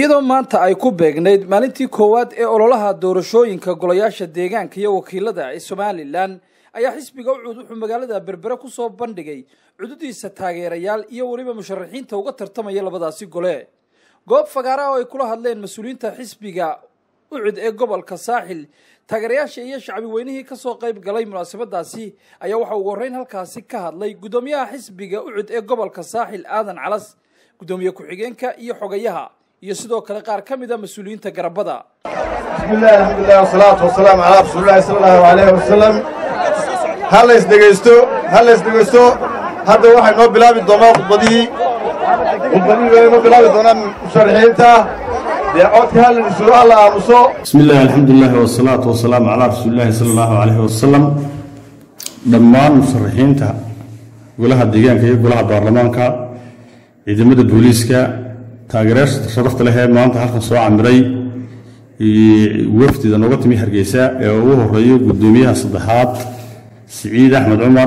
iyadoo maanta ay ku beegnayd maalintii koowaad ee ololaha doorashooyinka golayaasha deegaanka iyo wakiilada ee somalilan ayaa xisbiga ucud wuxuu magaalada berbere ku soo bandhigay cududiisa taageerayaal iyo weliba musharaxiinta uga tartamaya labadaasi gole goob fagaara oo ay kula hadleen mas-uuliyiinta xisbiga ucud ee gobolka saaxil taageerayaasha iyo shacbi weynihii kasoo qayb galay munaasabadaasi ayaa waxaa ugu horreyn halkaasi ka hadlay guddoomiyaha xisbiga ucud ee gobolka saaxil aadan calas guddoomiye ku-xigeenka iyo xogayaha iyo sidoo kale qaar ka mid a mas-uuliyiinta garabada bismillahi alxamdulilah wasalaatu wasalaamu calaa rasuulillahi sala allahu alayhi wasalam ha lays dhegaysto ha lays dhegaysto hadda waxay noo bilaabi doonaa khudbadihii khudbadihii way noo bilaabi doonaan musharaxiinta dee codka ha la dhisuuro ha la aamuso bismi illahi alxamdulilahi wasalaatu wasalaamu calaa rasuulillahi sala allahu calayhi wasalam dhammaan musharaxiinta golaha deegaanka iyo golaha baarlamaanka ciidamada booliiska taageerayaasha sharafta leh ee maanta halkan soo camiray wafdida nooga timi hargeysa ee ugu horeeyo guddoomiyaha saddexaad siciid axmed cumar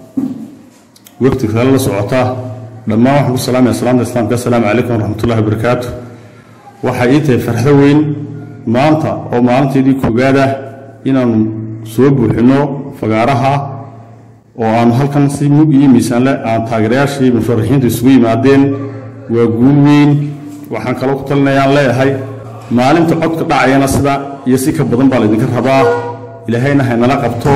wafdi kale la socota dhammaan waxaan ku salaamaya salaamta islaamka assalaamu calaykum waraxmatullahi wabarakaatu waxay ii tahay farxdo weyn maanta oo maalinteedii koogaad ah inaannu soo buuxinno fagaaraha oo aanu halkan si mug iyo miisaanle aan taageerayaashii musharaxiintu isugu yimaadeen waa guul weyn waxaan kaloo ku talinayaan leeyahay maalinta codka dhacayana sida iyo si ka badan baa laydinka rabaa ilaahayna haynala qabto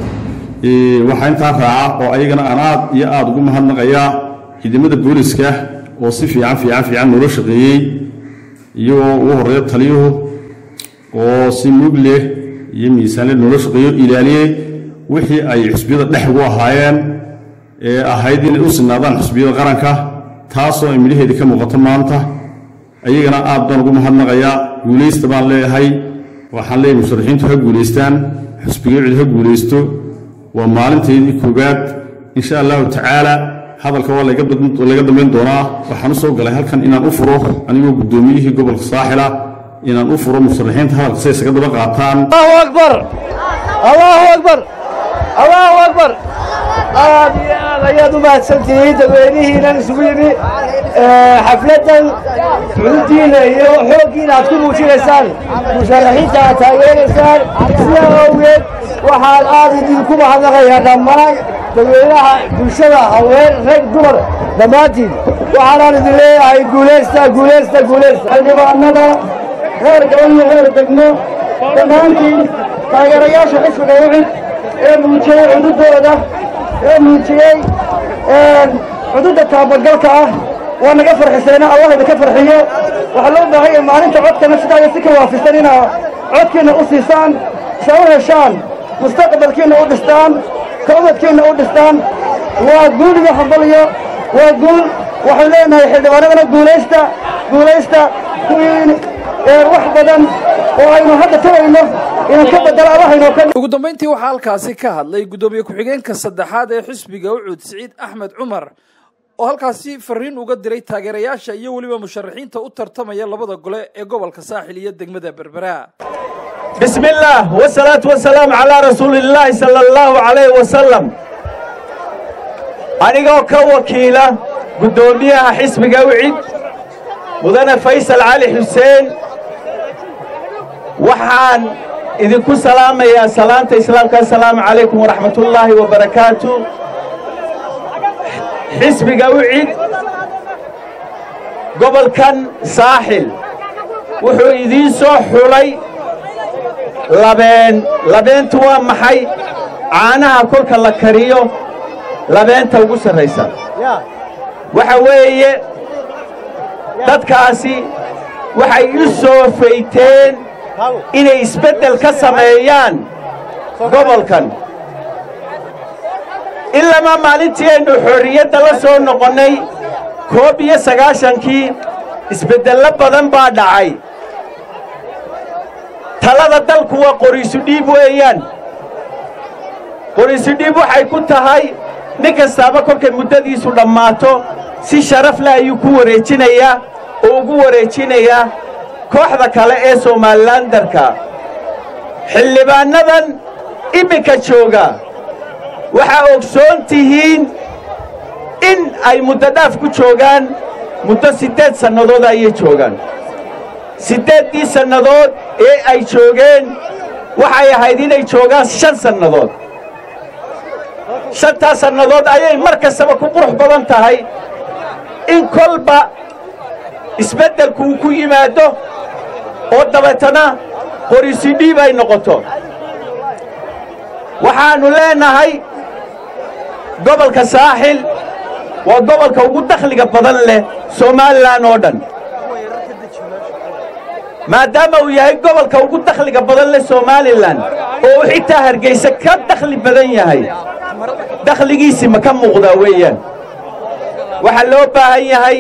waxaa intaa raaca oo ayagana aan aad iyo aad ugu mahadnaqayaa ciidamada booliska oo si fiican fiican fiican noola shaqeeyey iyagoo ugu horreeya taliyuhu oo si mug leh iyo miisaanle noola shaqeeyo ilaaliyey wixii ay xusbiyada dhex ugu ahaayeen ee ahayd inay u sinaadaan xusbiyada qaranka taasoo ay midhaheedii ka muuqato maanta ayagana aad baan ugu mahadnaqayaa guulaysta baan leeyahay waxaan leeyahay musharaxiintu ha guulaystaan xusbiga cid ha guulaysto waa maalinteedii koowaad insha allahu tacaala hadalka waa laga dambayn doonaa waxaan u soo galay halkan inaan u furo anigoo guddoomiyihii gobolka saaxila inaan u furo musharaxiinta hadalka si ay isaga daba qaataan allahu akbar allahu akbar allahu akbar aad iyo aad ayaad u mahadsantihiin dadweynihiinan isugu yimi xafladdan cududdiina iyo xooggiina aad ku muujinaysaan musharaxiinta aad taageeraysaan sidaa awgeed waxaan aad idinku mahadnaqayaa dhammaan dadweynaha bulshada haween rag dumar dhammaantiin waxaanaan idin leeyahay guulaysta guulaysta guulaysta xildhibaanada reer gaban iyo reer degmo dhammaantiin taageerayaasha xisbiga ucid ee muujiyey cududooda ee muujiyey cududda taabagalka ah waa naga farxisayna allah idinka farxiyo waxaa loo baahan yahay maalinta codkana sidaa si ka waafisan inaa codkiinna u siisaan sa u heshaan mustaqbalkiinna u dhistaan kawdadkiinna u dhistaan waa guul iyo hambaliyo waa guul waxaan leenahay xildhibaanadana guulaysta guulaysta kuwiin wax badan oo aynu hadda tagayno inaan ka bedelo allahaynoo ka ugu dambayntii waxaa halkaasi ka hadlay guddoomiye ku-xigeenka saddexaad ee xisbiga ucud siciid axmed cumar oo halkaasi fariin uga diray taageerayaasha iyo weliba musharaxiinta u tartamaya labada gole ee gobolka saaxil iyo degmada berbera بسم الله والصلاة والسلام على رسول الله صلى الله عليه وسلم anigoo ka wakiila guddoomiyaha xisbiga ucid mudane faysal cali xuseen waxaan idinku salaamayaa salaanta islaamka assalaamu calaykum waraxmatullaahi wabarakaatu xisbiga ucid gobolkan saaxil wuxuu idiin soo xulay labeen labeentu waa maxay caanaha kolka la kariyo labeenta ugu sarraysa waxa weeye dadkaasi waxay u soo fayteen inay isbeddel ka sameeyaan gobolkan ilamaa maalintii aynu xorriyadda la soo noqonnay koob iyo sagaashankii isbeddello badan baa dhacay talada dalku waa qoriisu dhiib weeyaan qoriisu dhiib waxay ku tahay nin kastaaba kolkay muddadiisu dhammaato si sharaf leh ayuu ku wareejinayaa oo ugu wareejinayaa kooxda kale ee somaalilandarka xildhibaannadan iminka jooga waxaa ogsoon tihiin in ay muddo dhaaf ku joogaan muddo siddeed sannadood ayay joogaan siddeeddii sannadood ee ay joogeen waxay ahayd inay joogaan shan sannadood shantaas sannadood ayay mar kastaba ku qurux badan tahay in kolba isbeddelku uu ku yimaado oo dabeetana qorisidhiib ay noqoto waxaannu leenahay gobolka saaxil waa gobolka ugu dakhliga badan leh somalilan oo dhan maadaama uu yahay gobolka ugu dakhliga badan leh somalilan oo uu xitaa hargayse ka dakhli badan yahay dakhligiisii ma ka muuqdaa weeyaan waxaa loo baahan yahay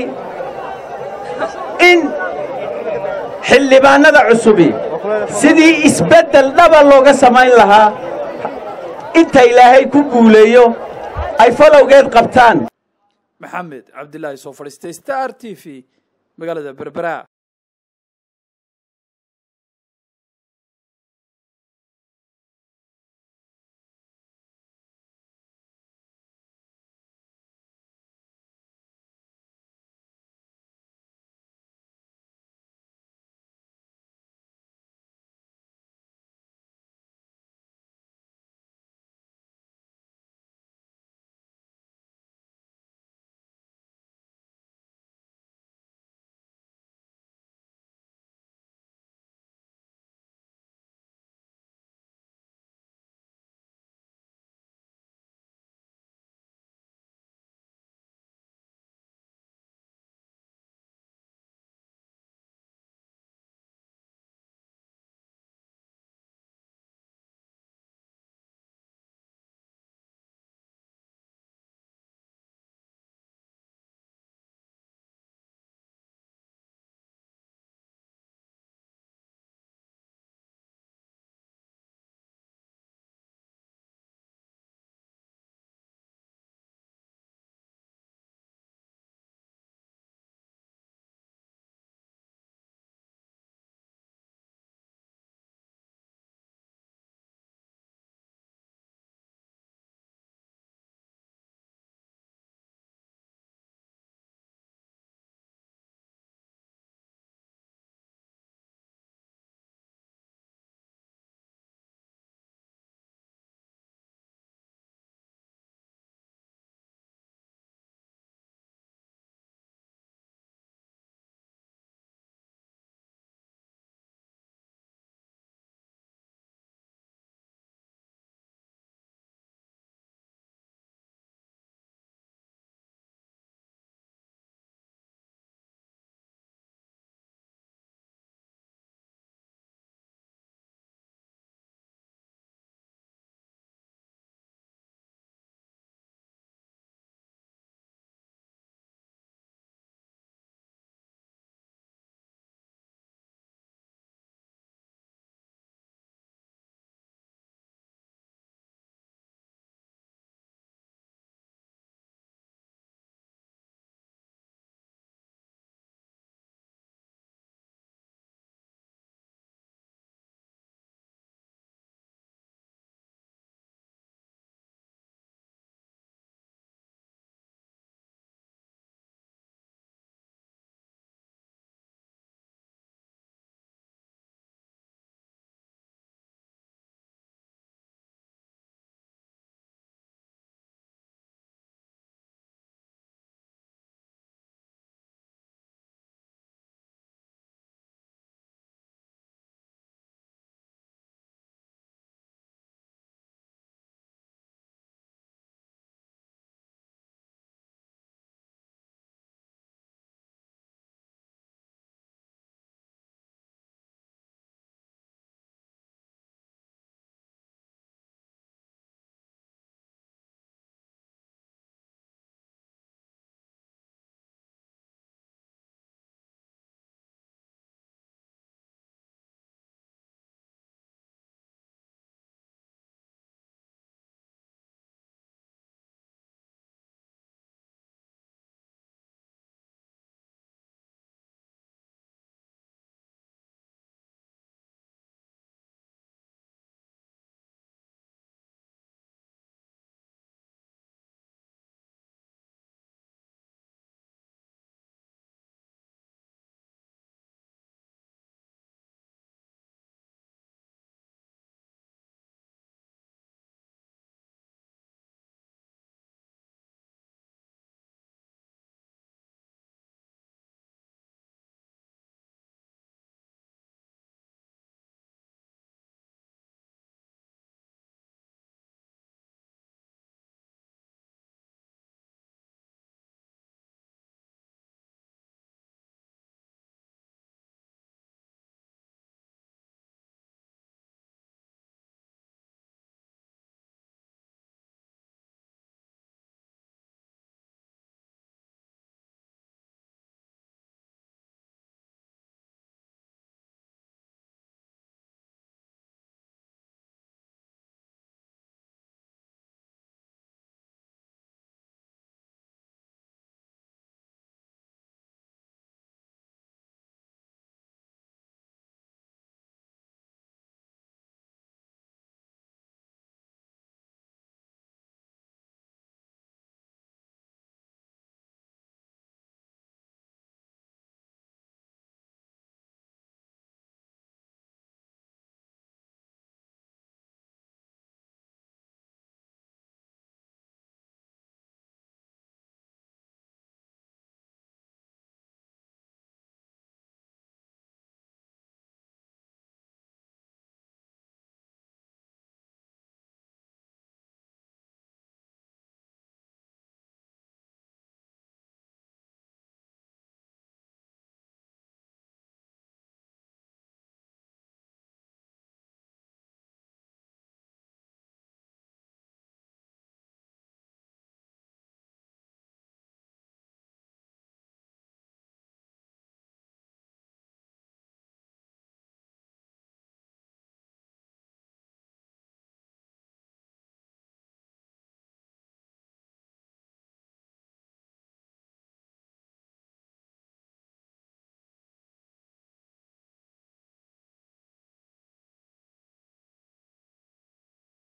in xildhibaannada cusubi sidii isbeddel dhaba looga samayn lahaa inta ilaahay ku guuleeyo ay falowgeed qabtaan maxamed cabdilaahi soo fadhiistay star t v magaalada berbera